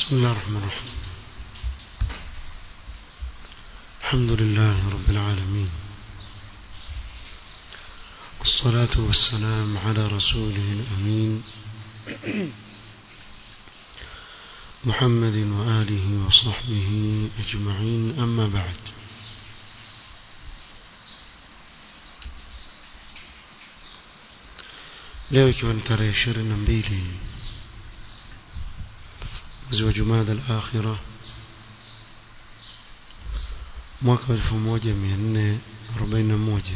بسم الله الرحمن الرحيم الحمد لله رب العالمين والصلاة والسلام على رسوله الأمين محمد وآله وصحبه أجمعين أما بعد leo ikiwa ni tarehe ishirini na mbili mwezi wa jumada al-akhira mwaka wa elfu moja mia nne arobaini na moja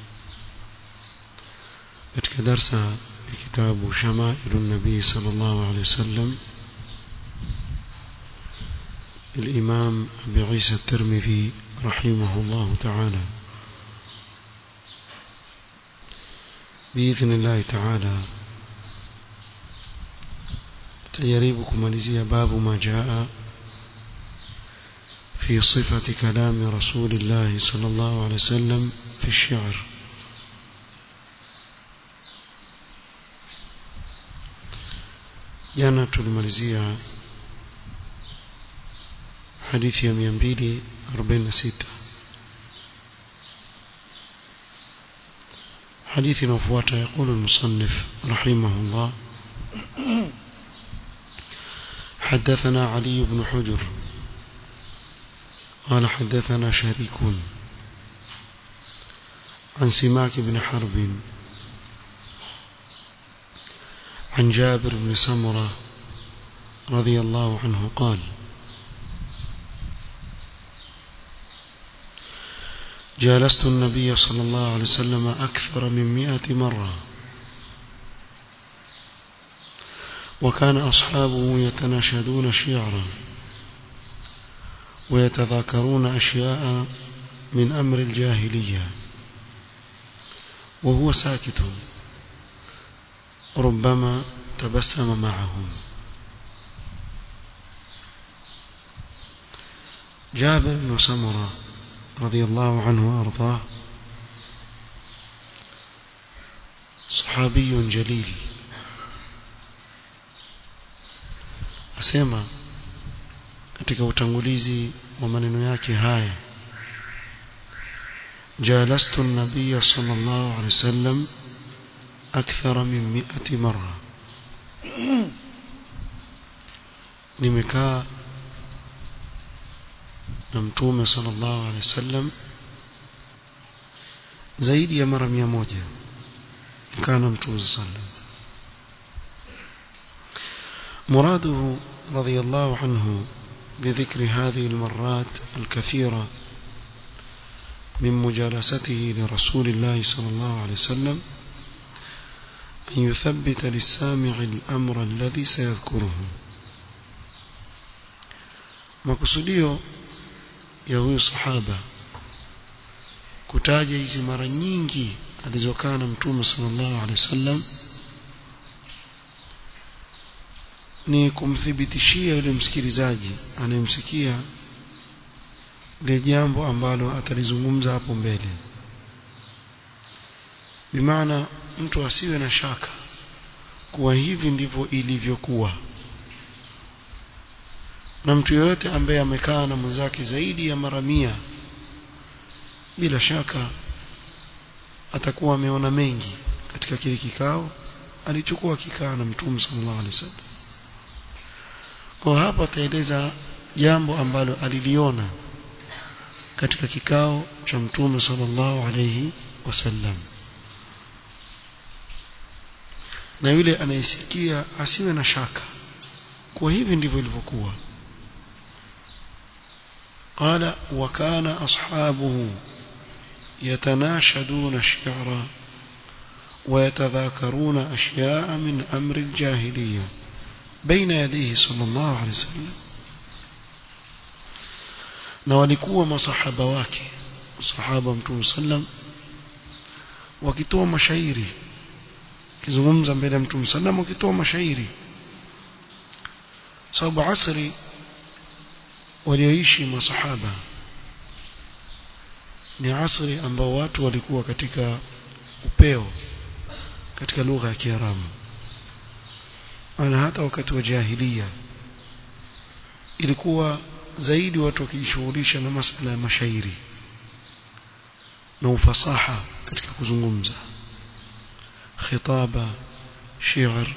katika darsa ya kitabu shamailu nabii sallallahu alaihi wasallam الإمام أبي عيسى الترمذي رحمه الله تعالى بإذن الله تعالى تجريب كماليزية باب ما جاء في صفة كلام رسول الله صلى الله عليه وسلم في الشعر jana tulimalizia hadithi ya 246 حديث نفوات يقول المصنف رحمه الله حدثنا علي بن حجر قال حدثنا شريك عن سماك بن حرب عن جابر بن سمرة رضي الله عنه قال جالست النبي صلى الله عليه وسلم أكثر من مئة مرة وكان أصحابه يتناشدون شعرا ويتذاكرون أشياء من أمر الجاهلية وهو ساكت ربما تبسم معهم جابر بن سمره رضي الله عنه وأرضاه صحابي جليل asema katika utangulizi wa maneno yake haya jalastu an-nabiy sallallahu alayhi wasallam akthara min mi'ati marra nimekaa na mtume sallallahu alaihi wasallam zaidi ya mara mia moja kana mtume sallam مراده رضي الله عنه بذكر هذه المرات الكثيرة من مجالسته لرسول الله صلى الله عليه وسلم أن يثبت للسامع الأمر الذي سيذكره مقصوديه ya huyu sahaba kutaja hizi mara nyingi alizokaa na mtume sallallahu alaihi wasallam ni kumthibitishia yule msikilizaji anayemsikia ile jambo ambalo atalizungumza hapo mbele bimaana mtu asiwe na shaka kuwa hivi ndivyo ilivyokuwa na mtu yeyote ambaye amekaa na mwenzake zaidi ya mara mia bila shaka atakuwa ameona mengi katika kile kikao alichokuwa kikaa na mtume sallallahu alaihi wasallam kwa hapa ataeleza jambo ambalo aliliona katika kikao cha mtume sallallahu alaihi wasallam na yule anayesikia asiwe na shaka kwa hivi ndivyo ilivyokuwa قال وكان أصحابه يتناشدون الشعر ويتذاكرون أشياء من أمر الجاهلية بين يديه صلى الله عليه وسلم na walikuwa masahaba wake sahaba mtume sallam wakitoa mashairi kizungumza mbele ya mtume sallam wakitoa mashairi sababu asri walioishi masahaba ni asri ambao watu walikuwa katika upeo katika lugha ya Kiarabu ana hata wakati wa jahiliya ilikuwa zaidi watu wakijishughulisha na masala ya mashairi na ufasaha katika kuzungumza khitaba shi'r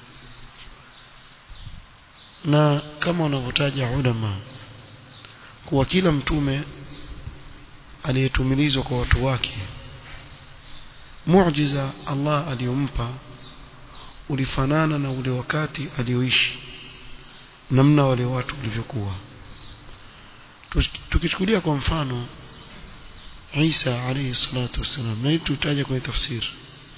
na kama wanavyotaja ulama kuwa kila mtume aliyetumilizwa kwa watu wake muujiza Allah aliyompa ulifanana na ule wakati alioishi namna wale watu walivyokuwa tukichukulia kwa mfano Isa alayhi salatu wasalam na tutaja kwenye tafsiri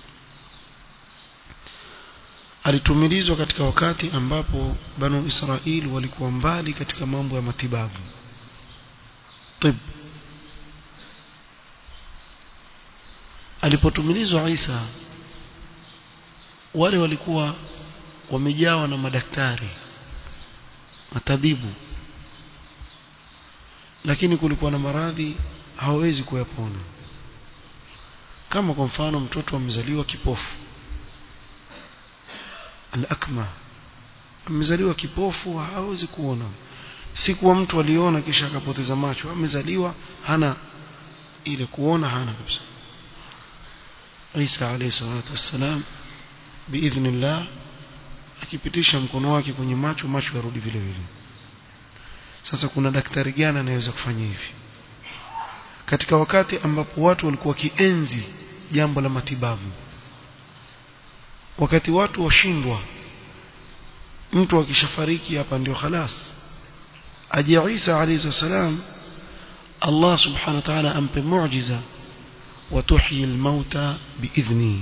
alitumilizwa katika wakati ambapo banu Israeli walikuwa mbali katika mambo ya matibabu tib alipotumilizwa Isa wale walikuwa wamejawa na madaktari matabibu lakini kulikuwa na maradhi hawawezi kuyapona kama kwa mfano mtoto amezaliwa kipofu al-akma amezaliwa kipofu hawezi kuona si kuwa mtu aliona kisha akapoteza macho amezaliwa hana ile kuona hana kabisa Isa alayhi salatu wassalam biidhnillah akipitisha mkono wake kwenye macho macho yarudi vile vile sasa kuna daktari gani anayeweza kufanya hivi katika wakati ambapo watu walikuwa kienzi jambo la matibabu wakati watu washindwa mtu akishafariki hapa ndio khalas aje Isa alayhi salam Allah subhanahu wa ta'ala ampe muujiza watuhyi almauta biidhni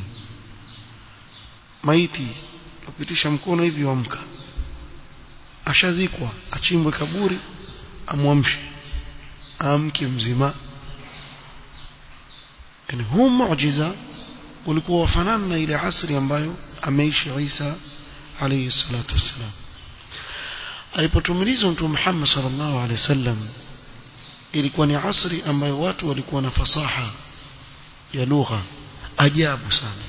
maiti upitisha mkono hivi wamka ashazikwa achimbwe kaburi amwamshe amke mzima yani huu muujiza ulikuwa wafanana na ile asri ambayo ameishi Isa alayhi salatu wassalam alipotumilizwa mtume Muhammad sallallahu alaihi wasallam ilikuwa ni asri ambayo watu walikuwa na fasaha ya lugha ajabu sana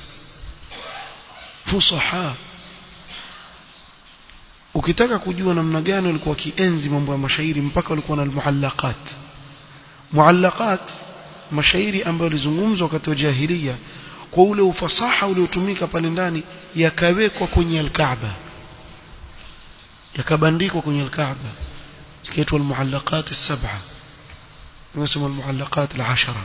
fusaha ukitaka kujua namna gani walikuwa kienzi mambo ya mashairi mpaka walikuwa na muallaqat muallaqat mashairi ambayo yalizungumzwa wakati wa jahiliya kwa ule ufasaha uliotumika pale ndani yakawekwa kwenye al-Kaaba yakabandikwa kwenye al-Kaaba zikaitwa al-muallaqat as-sab'a nasema al-muallaqat al-ashara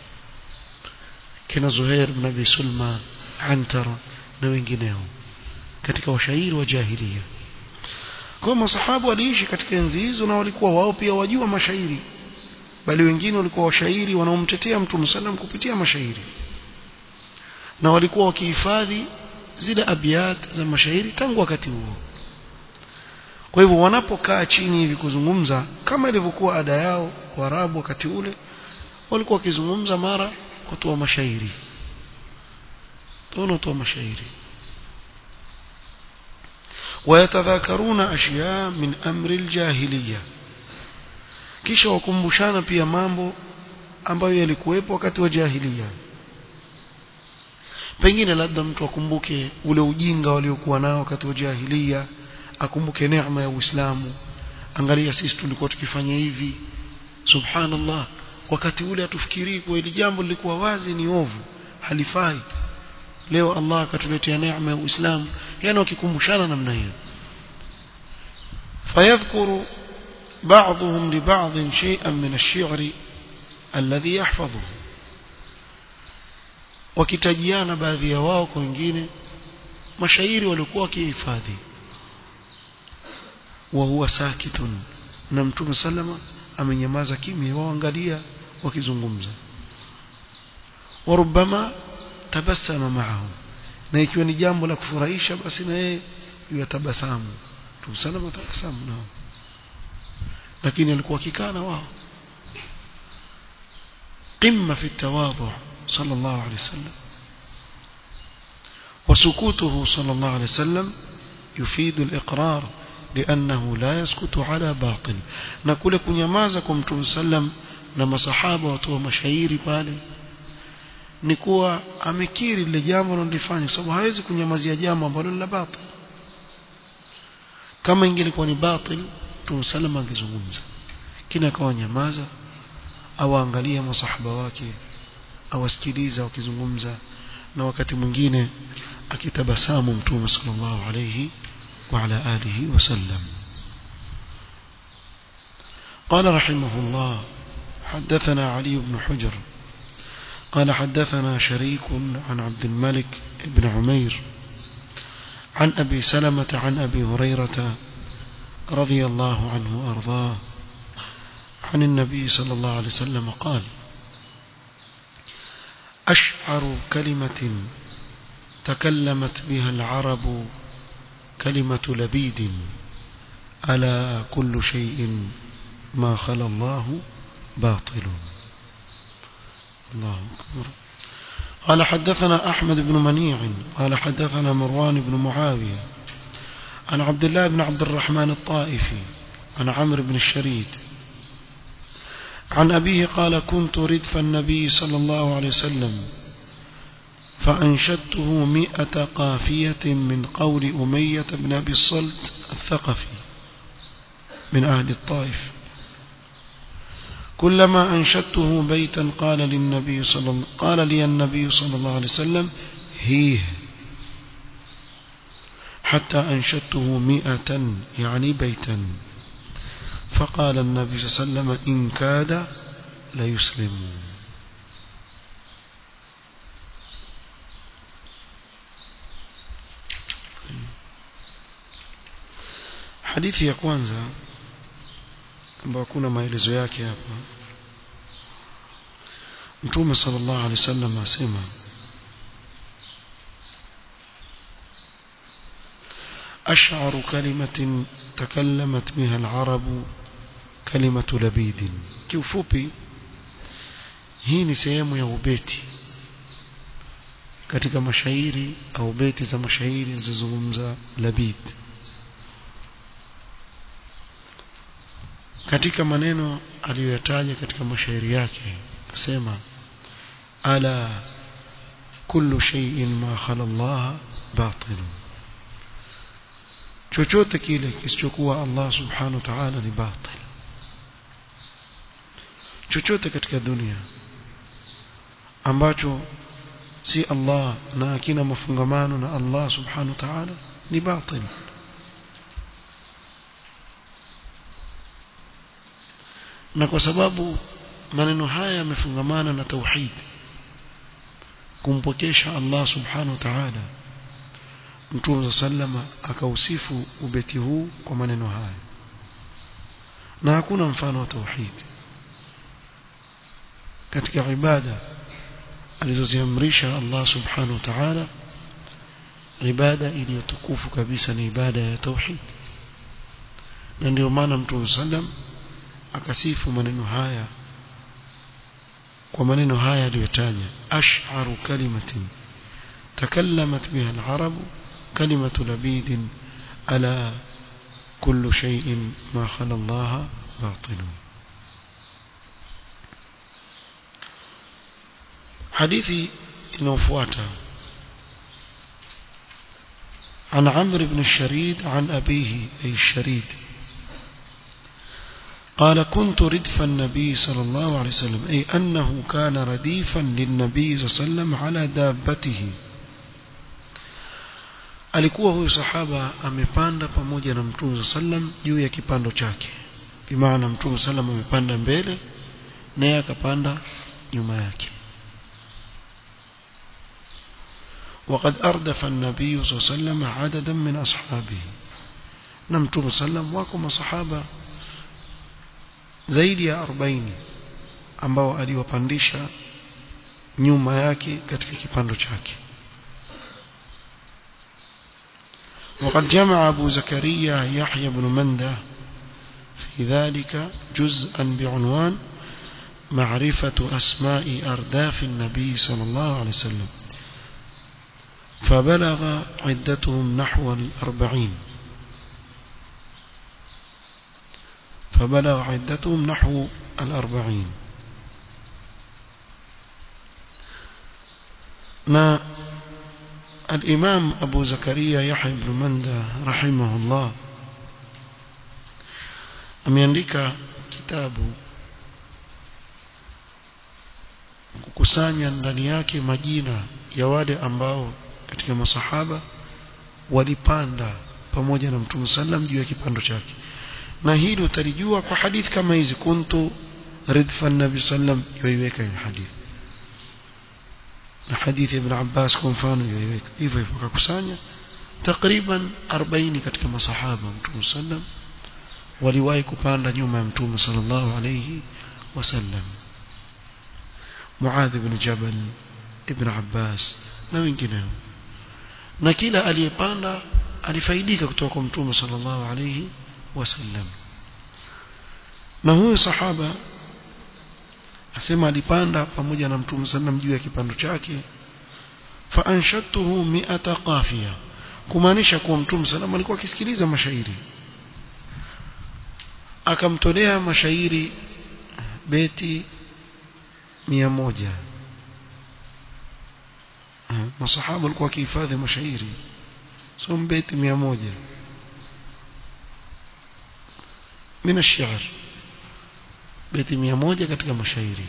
kina Zuhair ibn Abi Sulma Antar na wengineo katika washairi wa jahiliya kwa masahabu waliishi katika enzi hizo na walikuwa wao pia wajua mashairi bali wengine walikuwa washairi wanaomtetea Mtume sallam kupitia mashairi na walikuwa wakihifadhi zile abiat za mashairi tangu wakati huo kwa hivyo wanapokaa chini hivi kuzungumza kama ilivyokuwa ada yao Waarabu wakati ule walikuwa wakizungumza mara kutoa mashairi toa mashairi ويتذاكرون أشياء من أمر الجاهلية kisha wakumbushana pia mambo ambayo yalikuwepo wakati wa jahiliya pengine labda mtu akumbuke ule ujinga waliokuwa nao wakati wa jahiliya akumbuke neema ya Uislamu angalia sisi tulikuwa tukifanya hivi subhanallah wakati ule atufikirii kwa ile jambo lilikuwa wazi ni ovu halifai leo Allah akatuletea neema ya Uislamu yani wakikumbushana namna hiyo fayadhkuru بعضهم لبعض شيئا من الشعر الذي يحفظه wakitajiana baadhi ya wao kwa wengine mashairi walikuwa wakihifadhi wa huwa sakitun na mtume salama amenyamaza kimya waangalia wakizungumza warubama tabassama ma'ahum na ikiwa ni jambo la kufurahisha basi na yeye yatabasamu mtume salama tabasamu nao lakini alikuwa akikaa na wao قمة في التواضع صلى الله عليه وسلم وسكوته صلى الله عليه وسلم يفيد الإقرار لأنه لا يسكت على باطل نقول كنيمازا كمتم سلم لما صحابة وتوى مشاهيري pale ni kuwa amekiri lile jambo analofanya sababu hawezi kunyamazia jambo ambalo ni la batil kama ingelikuwa ni batil Mtume salama angezungumza kina akawa nyamaza au angalia masahaba wake awasikiliza wakizungumza na wakati mwingine akitabasamu Mtume sallallahu alayhi wa ala alihi wasallam قال رحمه الله حدثنا علي بن حجر قال حدثنا شريك عن عبد الملك بن عمير عن أبي سلمة عن أبي هريرة رضي الله عنه وأرضاه عن النبي صلى الله عليه وسلم قال أشعر كلمة تكلمت بها العرب كلمة لبيد ألا كل شيء ما خلا الله باطل الله أكبر قال حدثنا أحمد بن منيع قال حدثنا مروان بن معاوية عن عبد الله بن عبد الرحمن الطائفي عن عمرو بن الشريد عن أبيه قال كنت ردف النبي صلى الله عليه وسلم فأنشدته مئة قافية من قول أمية بن أبي الصلت الثقفي من أهل الطائف كلما أنشدته بيتا قال للنبي صلى الله قال لي النبي صلى الله عليه وسلم هيه حتى أنشدته مئة يعني بيتا فقال النبي صلى الله عليه وسلم إن كاد ليسلم hadithi ya kwanza ambayo kuna maelezo yake hapa mtume sallallahu alaihi wasallam asema أشعر كلمة تكلمت بها العرب كلمة لبيد kiufupi hii ni sehemu ya ubeti katika mashairi au beti za mashairi zilizozungumza labid katika maneno aliyoyataja katika mashairi yake akasema ala kullu shay'in ma khala Allah batil chochote kile kisichokuwa Allah subhanahu wa ta'ala ni batil chochote katika dunia ambacho si Allah na hakina mafungamano na Allah subhanahu wa ta'ala ni batil na kwa sababu maneno haya yamefungamana na tauhid kumpokesha Allah subhanahu wa ta'ala Mtume sallama akausifu ubeti huu kwa maneno haya na hakuna mfano wa tauhid katika ibada alizoziamrisha Allah subhanahu wa ta'ala ibada iliyotukufu kabisa ni ibada ya tauhid na ndio maana Mtume sallam akasifu maneno haya kwa maneno haya aliyotaja ash'aru kalimatin takallamat biha al-arab kalimatu labid ala kullu shay'in ma khala Allah batil hadithi inayofuata عن عمرو بن الشريد عن أبيه أي الشريد قال كنت ردف النبي صلى الله عليه وسلم أي أنه كان رديفا للنبي صلى الله عليه وسلم على دابته alikuwa huyu sahaba amepanda pamoja na mtume sallam juu ya kipando chake bimaana mtume sallam amepanda mbele naye akapanda nyuma yake وقد أردف النبي صلى الله عليه وسلم عددا من أصحابه نمتم سلم وكم صحابة zaidi ya 40 ambao aliwapandisha nyuma yake katika kipando chake وقد جمع أبو زكريا يحيى بن منده في ذلك جزءا بعنوان معرفة أسماء أرداف النبي صلى الله عليه وسلم فبلغ عدتهم نحو الأربعين فبلغ عدتهم نحو الأربعين ما الإمام أبو زكريا يحيى بن مندى رحمه الله ameandika kitabu kukusanya ndani yake majina ya wale ambao katika masahaba walipanda pamoja na Mtume sallam juu ya kipando chake na hili utalijua kwa hadithi kama hizi kuntu ridfa nabi sallam yoiweka hii hadithi na hadithi ibn Abbas kwa mfano yoiweka hivyo hivyo akakusanya takriban 40 katika masahaba Mtume sallam waliwahi kupanda nyuma ya Mtume sallallahu alayhi wasallam Muadh ibn Jabal ibn Abbas na wengineo na kila aliyepanda alifaidika kutoka kwa Mtume sallallahu alayhi wasallam na huyo sahaba asema alipanda pamoja na Mtume sallam juu ya kipando chake fa anshatuhu mi'ata qafiya kumaanisha kuwa Mtume sallam alikuwa akisikiliza mashairi akamtolea mashairi beti mia moja masahaba walikuwa wakihifadhi mashairi so beti mia moja من الشعر beti mia moja katika mashairi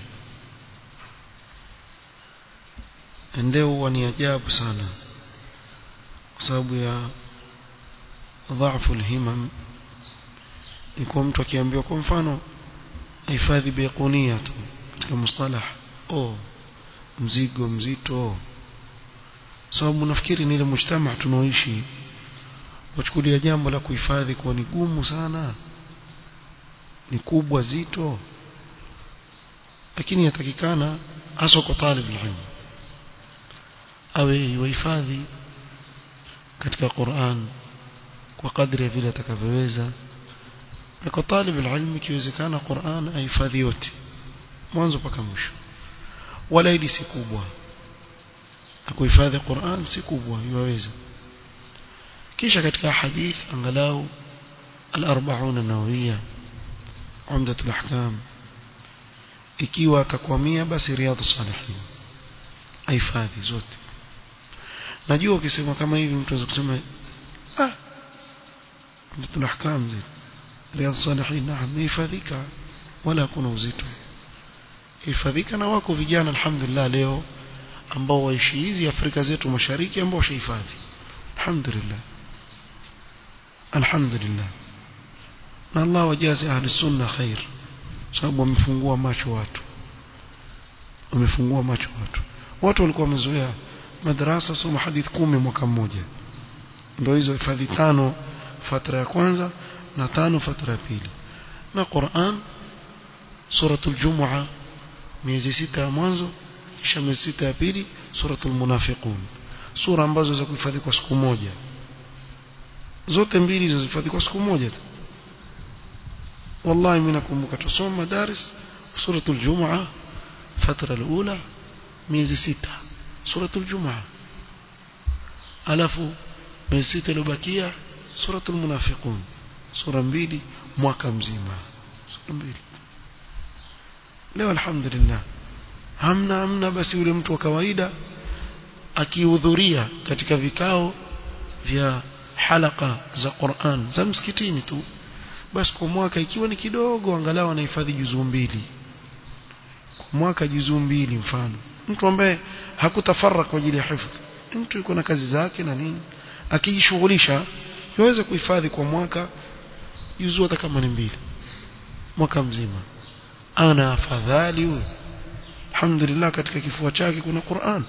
ndio huwa ni ajabu sana kwa sababu ya dhaifu alhimam ni kwa mtu akiambiwa kwa mfano hifadhi biqunia tu katika mustalah oh mzigo mzito sababu nafikiri ni ile mujtama tunaoishi wachukulia jambo la kuhifadhi kuwa ni gumu sana ni kubwa zito lakini yatakikana hasa kwa talib ilmu awe wahifadhi katika Qur'an kwa kadri ya vile atakavyoweza na kwa talib ilmu ikiwezekana Qur'an ahifadhi yote mwanzo mpaka mwisho wala hili si kubwa kuhifadhi Qur'an si kubwa yaweza kisha katika hadith angalau al-40 an-nawawiyya umdatul ahkam ikiwa atakwamia basi riyadhus salihin ahifadhi zote najua ukisema kama hivi mtu anaweza kusema ah umdatul ahkam riyadhus salihin naam hifadhika wala hakuna uzito hifadhika na wako vijana alhamdulillah leo ambao waishi hizi Afrika zetu mashariki ambao washahifadhi alhamdulillah alhamdulillah na Allah wajaze ahli sunna khair sababu wamefungua macho watu wamefungua macho watu watu walikuwa wamezoea madrasa soma hadith kumi mwaka mmoja ndio hizo hifadhi tano fatra ya kwanza na tano fatra ya pili na Qur'an suratul Jumu'a miezi sita ya mwanzo kisha miezi sita ya pili suratul Munafiqun sura ambazo za kuhifadhi kwa siku moja zote mbili hizo zihifadhi kwa siku moja tu والله mimi nakumbuka tusoma madaris suratul Jumu'a fatra alula miezi sita suratul Jumu'a alafu miezi sita iliyobakia suratul Munafiqun sura mbili mwaka mzima sura mbili leo alhamdulillah hamna hamna basi yule mtu wa kawaida akihudhuria katika vikao vya halaka za Qur'an za msikitini tu basi kwa mwaka ikiwa ni kidogo angalau anahifadhi juzuu mbili kwa mwaka juzuu mbili mfano mtu ambaye hakutafarra kwa ajili ya hifadhi mtu yuko na kazi zake na nini akijishughulisha yaweza kuhifadhi kwa mwaka juzuu hata kama ni mbili mwaka mzima ana afadhali huyo alhamdulillah katika kifua chake kuna Qur'an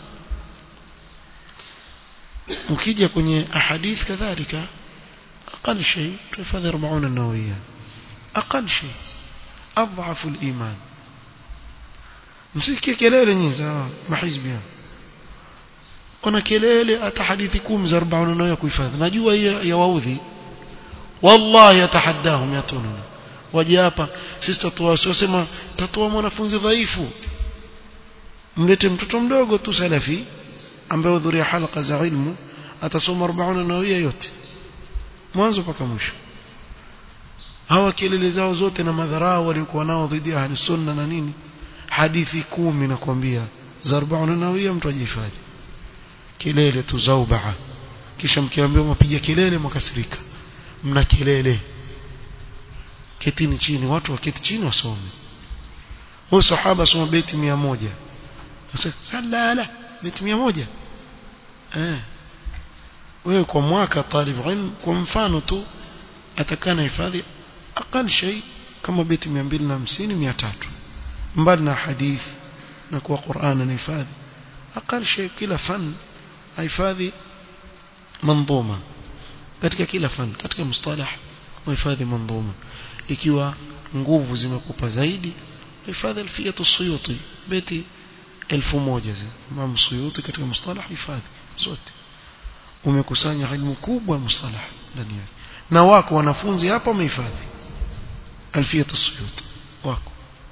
ukija kwenye ahadith kadhalika أقل شيء تحفظ 40 النووية أقل شيء أضعف الإيمان msisikie kelele nyingi za mahizbi kuna kelele hata hadithi kumi za 40 nayo kuhifadhi najua hiyo ya waudhi wallahi atahaddahum yatununa waje hapa sisi tatoa sema tatoa mwanafunzi dhaifu mlete mtoto mdogo tu salafi ambaye hudhuria halqa za ilmu atasoma 40 nawia yote mwanzo mpaka mwisho hawa kelele zao zote na madharau waliokuwa nao dhidi ya ahli sunna na nini hadithi kumi nakwambia za 40 nawia mtu ajihifadhi kelele tu zaubaa kisha mkiambiwa mapiga kelele mkasirika mna kelele ketini chini watu waketi chini wasome huyo sahaba soma beti mia moja salala beti mia moja eh wewe kwa mwaka talib ilm kwa mfano tu atakana hifadhi aqal shay kama beti 250 300 mbali na hadith na kwa Qur'an na hifadhi aqal shay kila fan hifadhi manzuma katika kila fan katika mustalah hifadhi manzuma ikiwa nguvu zimekupa zaidi hifadhi alfiyatu suyuti beti 1000 Imam Suyuti katika mustalah hifadhi zote umekusanya ilmu kubwa mustalah ndani yake na wako wanafunzi hapa wamehifadhi alfiyatu suyuti wako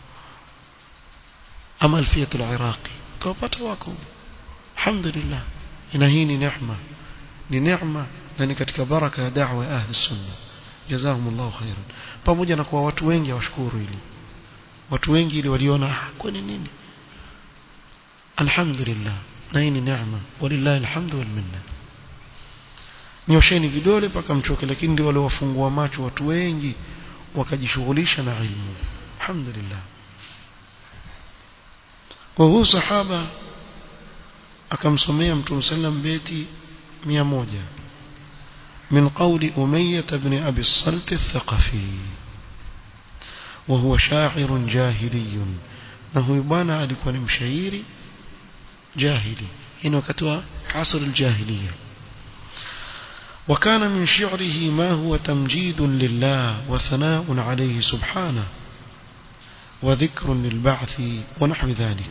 ama alfiyatu al-iraqi tawapata wako alhamdulillah ina hii ni neema ni neema na ni katika baraka ya da'wa ya ahli sunna jazakumullahu khairan pamoja na kwa watu wengi hawashukuru hili watu wengi ili waliona kwani nini alhamdulillah na hii ni neema walillahi alhamdu wal minna nyosheni vidole mpaka mchoke lakini ndio wale wafungua macho watu wengi wakajishughulisha na ilmu alhamdulillah kwa huyu sahaba akamsomea mtume sallam beti 100 من قول أمية بن أبي الصلت الثقفي وهو شاعر جاهلي نهو يبانا alikuwa ni mshairi jahili hino wakati wa asr aljahiliya وكان من شعره ما هو تمجيد لله وثناء عليه سبحانه وذكر للبعث ونحو ذلك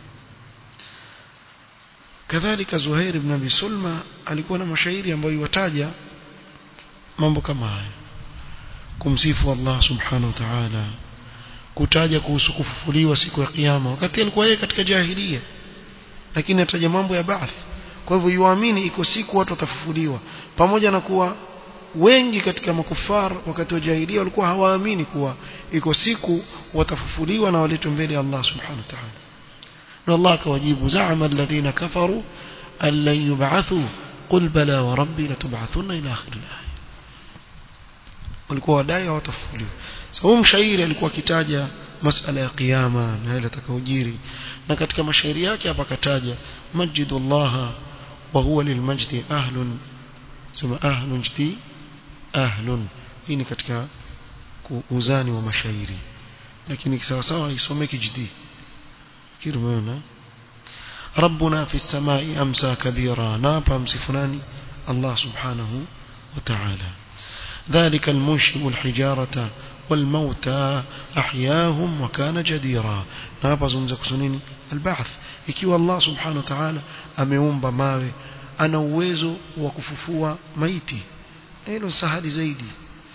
كذلك زهير بن ابي سلمى alikuwa na mashairi ambayo yataja mambo kama haya kumsifu Allah subhanahu wa ta'ala kutaja kuhusu kufufuliwa siku ya kiyama wakati alikuwa yeye katika jahilia lakini ataja mambo ya baath kwa hivyo yuamini iko siku watu watafufuliwa pamoja na kuwa wengi katika makufar wakati wa jahilia walikuwa hawaamini kuwa iko siku watafufuliwa na waletwe mbele ya Allah subhanahu wa ta'ala na Allah akawajibu za'ama alladhina kafaru an lan yub'athu qul bala wa rabbi latub'athunna ila akhir al-aya walikuwa wadai hawatafufuliwa sababu mshairi alikuwa akitaja masala ya kiyama na yale atakaojiri na katika mashairi yake hapa kataja majidullah wa huwa lilmajdi ahlun sema ahlun jdi ahlun hii ni katika uzani wa mashairi lakini sawa sawa isomeki jdi kirmona ربنا في السماء أمسى كبيرا نابا أمسفناني الله سبحانه وتعالى ذلك المنشئ الحجارة والموتى أحياهم وكان جديرا نابا زمزك سنيني البعث ikiwa Allah subhanahu wa ta'ala ameumba mawe ana uwezo wa kufufua maiti hilo sahali zaidi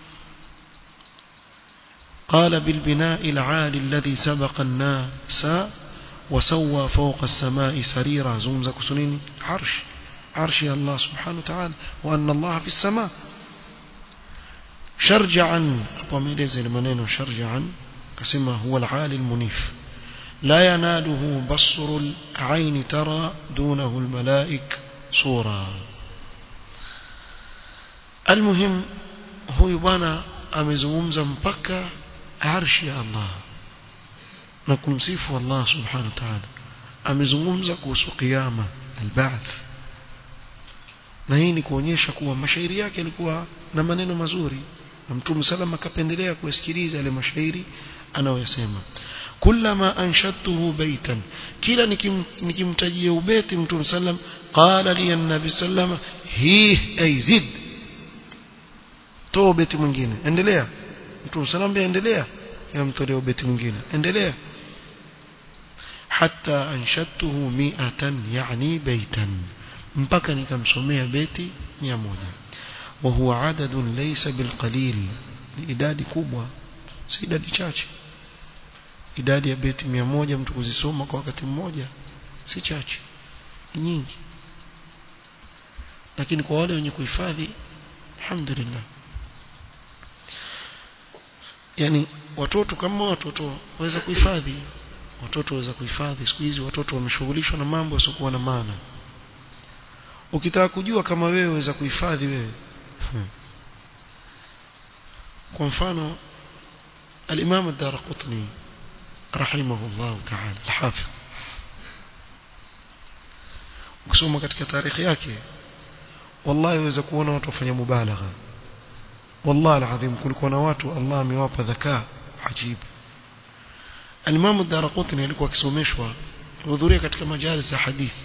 قال بالبناء العالي الذي سبق الناس وسوى فوق السماء سريرا زمزك سنيني عرش عرش الله سبحانه وتعالى وأن الله في السماء شرجعا وميلز المنين شرجعا كسمه هو العالي المنيف لا يناله بصر العين ترى دونه الملائك صورا المهم هو يبانا amezungumza mpaka arshi ya Allah na kumsifu Allah subhanahu wa ta'ala amezungumza kuhusu kiyama alba'th na hii ni kuonyesha kuwa mashairi yake yalikuwa na maneno mazuri na mtume sallam akapendelea kusikiliza yale mashairi anayoyasema kullama anshadtuhu baitan kila nikimtajia ubeti mtume sallam qala li an-nabi sallam hi ay zid toa ubeti mwingine endelea mtume sallam endelea yamtolea ubeti mwingine endelea hatta anshadtuhu mi'atan yani baitan mpaka nikamsomea beti 100 وهو عدد ليس بالقليل idadi kubwa si idadi chache idadi ya beti 100 mtu kuzisoma kwa wakati mmoja si chache ni nyingi lakini kwa wale wenye kuhifadhi alhamdulillah yani watoto kama watoto waweza kuhifadhi watoto waweza kuhifadhi siku hizi watoto wameshughulishwa na mambo yasiokuwa na maana ukitaka kujua kama wewe waweza kuhifadhi wewe kwa mfano الإمام الدار قطني رحمه الله تعالى الحافظ ukisoma katika tarikhi yake wallahi waweza kuona watu wafanya mubalagha wallahi alazim kulikuwa na watu Allah amewapa dhakaa ajibu Al-Imam ad-Darqutni alikuwa akisomeshwa hudhuria katika majalis za hadithi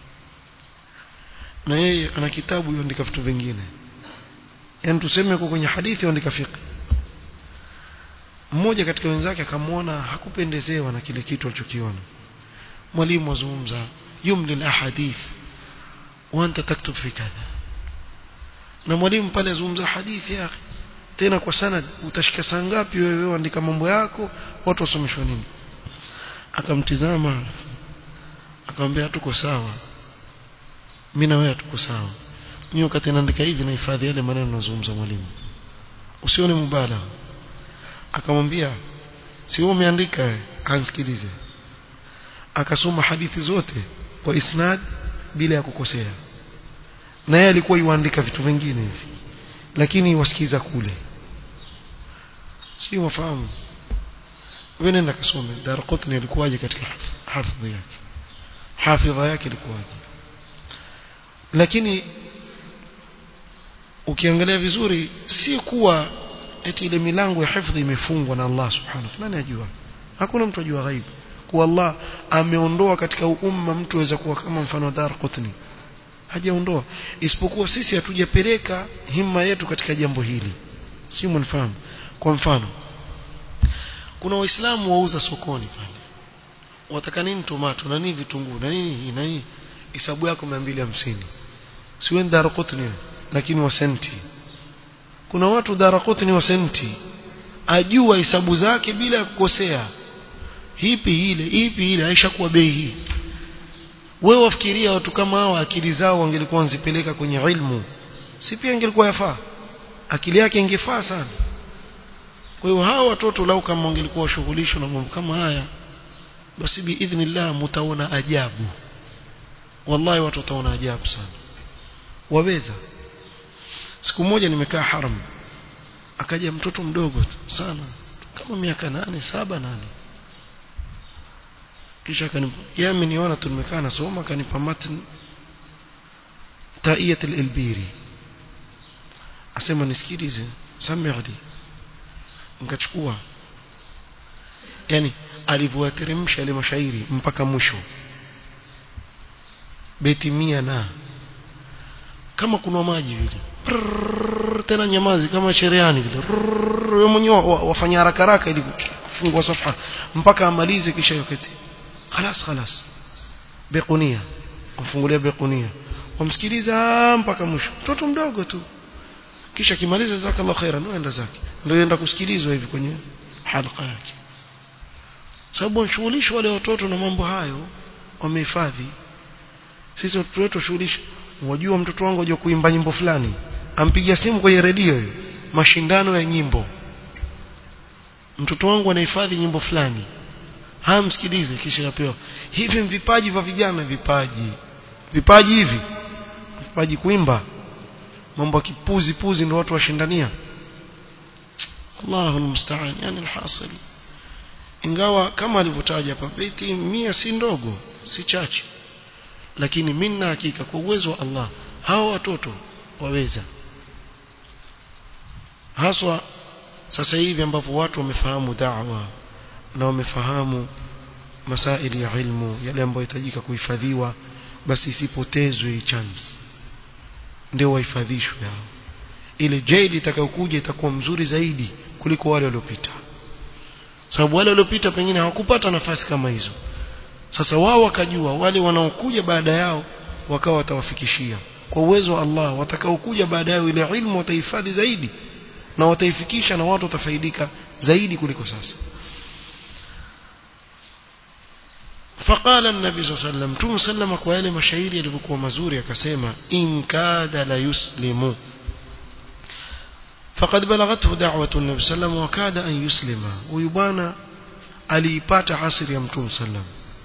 na yeye ana kitabu yuandika vitu vingine yani tuseme yuko kwenye hadithi yuandika fiqh mmoja katika wenzake akamwona hakupendezewa na kile kitu alichokiona mwalimu azungumza yumli al-ahadith wa anta taktub fi kadha na mwalimu pale azungumza hadithi ya tena kwa sanad utashika saa ngapi wewe andika mambo yako watu wasomeshwa nini akamtizama akamwambia tuko sawa mimi na wewe tuko sawa mimi wakati naandika hivi nahifadhi yale maneno nazungumza mwalimu usione mubala akamwambia si wewe umeandika ansikilize akasoma hadithi zote kwa isnad bila ya kukosea na yeye alikuwa yuandika vitu vingine hivi lakini wasikiza kule sio wafahamu wewe nenda kasome Darqutni alikuwaje katika hafidhi yake hafidha yake ilikuwaje lakini ukiangalia vizuri si kuwa eti ile milango ya hifadhi imefungwa na Allah subhanahu wa ta'ala ajua hakuna mtu ajua ghaibu kwa Allah ameondoa katika umma mtu aweza kuwa kama mfano wa Darqutni hajaondoa isipokuwa sisi hatujapeleka himma yetu katika jambo hili si mnafahamu kwa mfano kuna waislamu wauza sokoni pale wataka nini tomato na nini vitunguu na nini na nini hisabu yako 250 si wewe Darqutni lakini wa senti kuna watu Darqutni wa senti ajua hisabu zake bila ya kukosea hipi ile hipi ile haishakuwa bei hii wewe wafikiria watu kama hao akili zao wangelikuwa wanzipeleka kwenye ilmu si pia ingelikuwa yafaa akili yake ingefaa sana kwa hiyo hao watoto lau kama wangelikuwa washughulishwa na mambo kama haya basi biidhnillah mtaona ajabu wallahi watu wataona ajabu sana waweza siku moja nimekaa haram akaja mtoto mdogo sana kama miaka nane saba nane kisha akanipa yeye ameniona tu nimekaa nasoma akanipa matn taiyat al-ilbiri asema nisikilize samihdi nikachukua yani alivyoteremsha ile mashairi mpaka mwisho beti mia na kama kuna maji vile Prrrr, tena nyamazi kama shereani vile wewe mwenyewe wafanya haraka haraka ili kufungua safha mpaka amalize kisha yoketi خلاص خلاص bequnia kumfungulia bequnia wamsikiliza mpaka mwisho mtoto mdogo tu kisha kimaliza jazakallahu khairan uenda zake ndio yenda kusikilizwa hivi kwenye halqa yake sababu wanashughulishwa wale watoto na mambo hayo wamehifadhi sisi watoto wetu shughulisha wajua mtoto wangu ajua kuimba nyimbo fulani ampigia simu kwenye redio mashindano ya nyimbo mtoto wangu anahifadhi nyimbo fulani hamsikilize kisha yapewa hivi vipaji vya vijana vipaji vipaji hivi vipaji kuimba mambo ya kipuzi puzi ndio watu washindania Allahu musta'an yani alhasil ingawa kama alivyotaja hapa beti mia si ndogo si chache lakini minna hakika kwa uwezo wa Allah hao watoto waweza haswa sasa hivi ambapo watu wamefahamu da'wa na wamefahamu masaili ya ilmu yale ambayo yahitajika kuhifadhiwa basi isipotezwe hii chance ndio wahifadhishwe hao ile jaili itakayokuja itakuwa mzuri zaidi kuliko wale waliopita sababu wale waliopita pengine hawakupata nafasi kama hizo sasa wao wakajua wale wanaokuja baada yao wakawa watawafikishia kwa uwezo wa Allah watakaokuja baada yao ile ilmu watahifadhi zaidi na wataifikisha na watu watafaidika zaidi kuliko sasa فقال النبي صلى الله عليه وسلم تم سلم kwa yale mashairi yalivyokuwa mazuri akasema in kada la yuslimu فقد بلغته دعوة النبي صلى الله عليه وسلم وكاد أن يسلم ويبانا aliipata asiri ya mtume sallam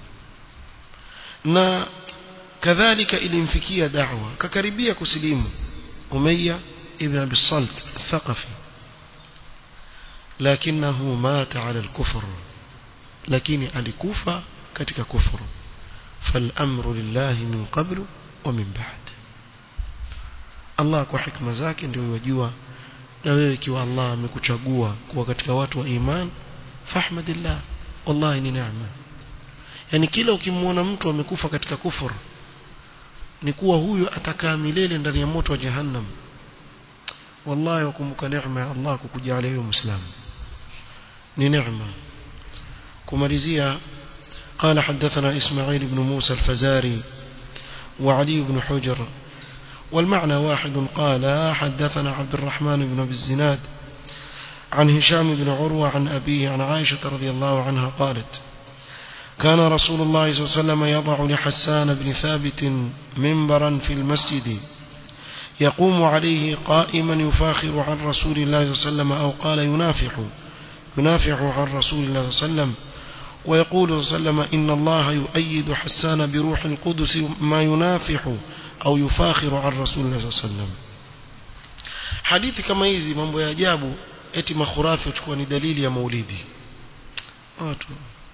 na kadhalika ilimfikia da'wa kakaribia kusilimu Umayya ibn Abi Salt Thaqafi lakinahu mata ala al-kufr lakini alikufa katika kufuru فالامر لله من قبل ومن بعد Allah kwa hikma zake ndio yajua na wewe ikiwa Allah amekuchagua kuwa katika watu wa iman fahmadillah wallahi ni neema yani kila ukimwona mtu amekufa katika kufuru ni kuwa huyo atakaa milele ndani ya moto wa jahannam wallahi wakumbuka neema ya Allah kukujalia wewe muislamu ni neema kumalizia قال حدثنا إسماعيل بن موسى الفزاري وعلي بن حجر والمعنى واحد قال حدثنا عبد الرحمن بن أبي الزناد عن هشام بن عروة عن أبيه عن عائشة رضي الله عنها قالت كان رسول الله صلى الله عليه وسلم يضع لحسان بن ثابت منبرا في المسجد يقوم عليه قائما يفاخر عن رسول الله صلى الله عليه وسلم أو قال ينافح ينافح عن رسول الله صلى الله عليه وسلم ويقول صلى الله عليه وسلم إن الله يؤيد حسان بروح القدس ما ينافح أو يفاخر عن رسول الله صلى الله عليه وسلم حديث كما hizi mambo ya ajabu eti makhurafi uchukua ni dalili ya maulidi watu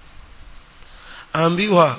ambiwa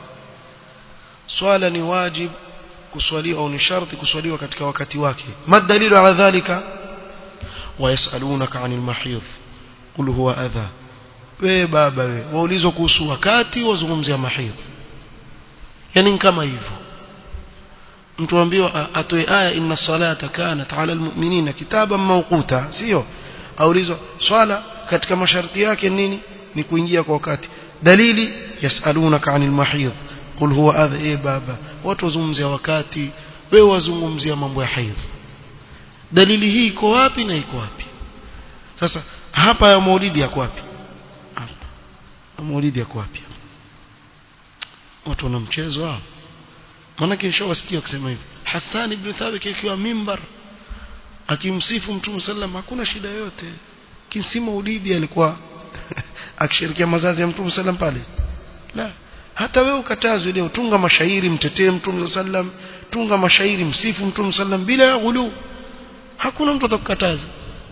swala ni wajib kuswaliwa au ni sharti kuswaliwa katika wakati wake madalilu ala dhalika wayasalunaka anil mahidh qul huwa adha we baba we waulizwa kuhusu wakati wazungumzia mahidh yani kama hivyo mtu ambiwa atoe aya inna salata kanat ala almu'minina kitaban mawquta sio aulizwa swala katika masharti yake nini ni kuingia kwa wakati dalili yasalunaka anil mahidh qul huwa adha e baba watu wazungumzia wakati wewe wazungumzia mambo ya haidh dalili hii iko wapi na iko wapi sasa hapa ya maulidi yako wapi hapa maulidi yako wapi watu wana mchezo hao maanake nishawasikia kusema hivi Hassan ibn Thabit akiwa mimbar akimsifu Mtume sallam hakuna shida yote kinsi maulidi alikuwa akishirikia mazazi ya Mtume sallam pale la hata wewe ukatazwe leo tunga mashairi mtetee Mtume sallam tunga mashairi msifu Mtume sallam bila ya ghulu hakuna mtu atakukataza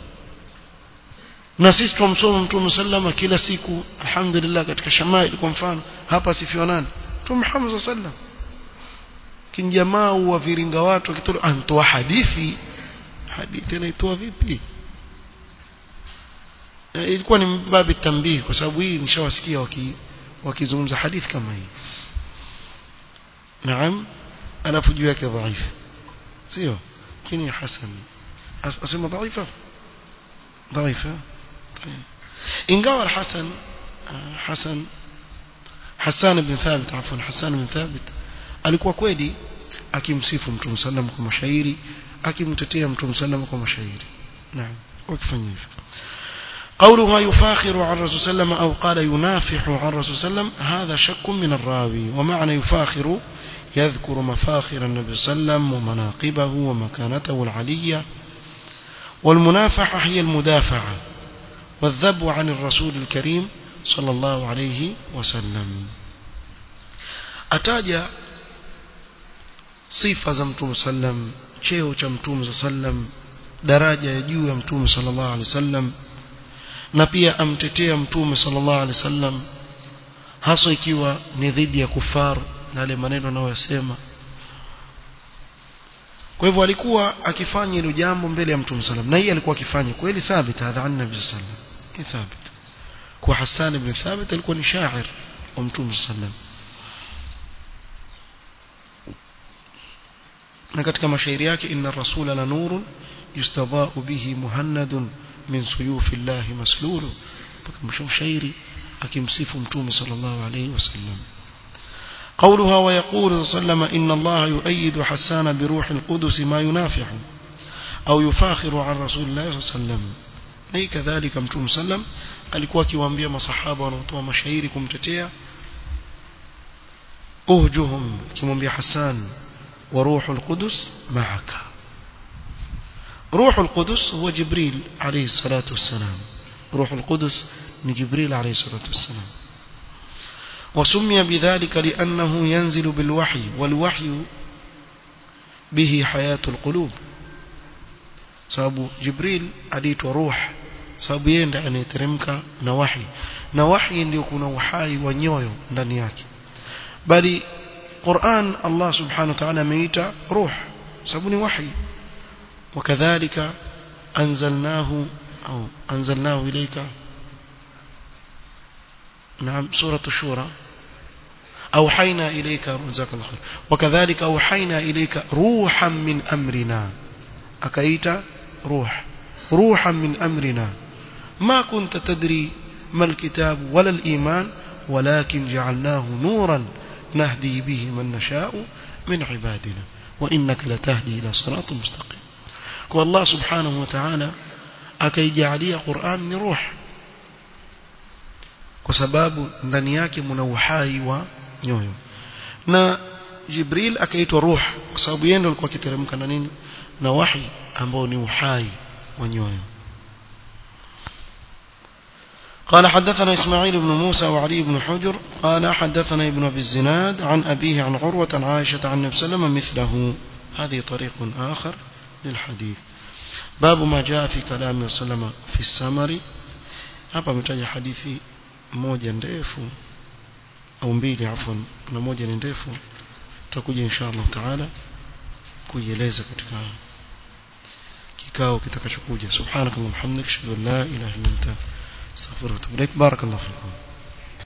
na sisi tumsoma Mtume sallam kila siku alhamdulillah katika shamail kwa mfano hapa sifiwa nani Mtume Muhammad sallam kinjamaa wa viringa watu akitoa antoa hadithi hadithi inaitoa vipi e, ilikuwa ni babi tambii kwa sababu hii nishawasikia waki wakizungumza hadithi kama hii naam alafu juu yake dhaifu sio kini hasan asema dhaifa dhaifa ingawa الحسن حسن حسان بن ثابت عفوا حسان بن ثابت alikuwa kweli akimsifu mtume sallam kwa mashairi akimtetea mtume sallam kwa mashairi naam wakifanya hivyo قولها يفاخر عن الرسول صلى الله عليه وسلم أو قال ينافح عن الرسول صلى الله عليه وسلم هذا شك من الراوي ومعنى يفاخر يذكر مفاخر النبي صلى الله عليه وسلم ومناقبه ومكانته العلية والمنافحة هي المدافعة والذب عن الرسول الكريم صلى الله عليه وسلم أتاجى sifa za mtume sallam cheo cha mtume sallam daraja ya juu ya mtume sallallahu alaihi wasallam na pia amtetea mtume sallallahu alaihi wasallam hasa ikiwa ni dhidi ya kufar na yale maneno anayosema kwa hivyo alikuwa akifanya hilo jambo mbele ya mtume sallam na hii alikuwa akifanya kweli thabit hadha an nabii sallam ni thabit kwa Hassan ibn Thabit alikuwa ni shair wa mtume sallam na katika mashairi yake inna rasula la nurun yustadha'u bihi muhannadun min suyufi llahi maslulu mpaka shairi akimsifu mtume sallallahu alayhi wasallam قولها ويقول صلى الله عليه وسلم إن الله يؤيد حسان بروح القدس ما ينافع أو يفاخر عن رسول الله صلى الله عليه وسلم أي كذلك متوم سلم alikuwa akiwaambia masahaba wanaotoa mashairi kumtetea uhjuhum kimwambia Hassan وروح القدس معك روح القدس هو جبريل عليه الصلاة والسلام روح القدس من جبريل عليه الصلاة والسلام وسمي بذلك لأنه ينزل بالوحي والوحي به حياة القلوب sababu jibril aliitwa ruh sababu yeye ndiye anayeteremka na wahi na wahi ndio kuna uhai wa nyoyo ndani yake bali Qur'an Allah subhanahu wa ta'ala ameita ruh sababu ni wahi وكذلك أنزلناه أو أنزلناه إليك نعم سورة الشورى أوحينا إليك جزاك الله خير وكذلك أوحينا إليك روحا من أمرنا أكيت روح روحا من أمرنا ما كنت تدري ما الكتاب ولا الإيمان ولكن جعلناه نورا نهدي به من نشاء من عبادنا وإنك لتهدي إلى صراط مستقيم والله سبحانه وتعالى akaijalia Qur'an ni ruh kwa sababu ndani yake mna uhai wa nyoyo na Jibril akaitwa ruh kwa sababu yeye ndiye alikuwa akiteremka na nini na wahi ambao ni uhai wa nyoyo قال حدثنا إسماعيل بن موسى وعلي بن حجر قال حدثنا ابن أبي الزناد عن أبيه عن عروة عن عائشة عن النبي صلى الله عليه وسلم مثله هذه طريق آخر للحديث باب ما جاء في كلام صلى الله عليه وسلم في السمر hapa ametaja hadithi moja ndefu au mbili afwan na moja ni ndefu tutakuja insha Allah taala kuieleza katika kikao kitakachokuja subhanakallahumma hamdika ashhadu an la ilaha illa anta astaghfiruka wa atubu ilaik barakallahu fikum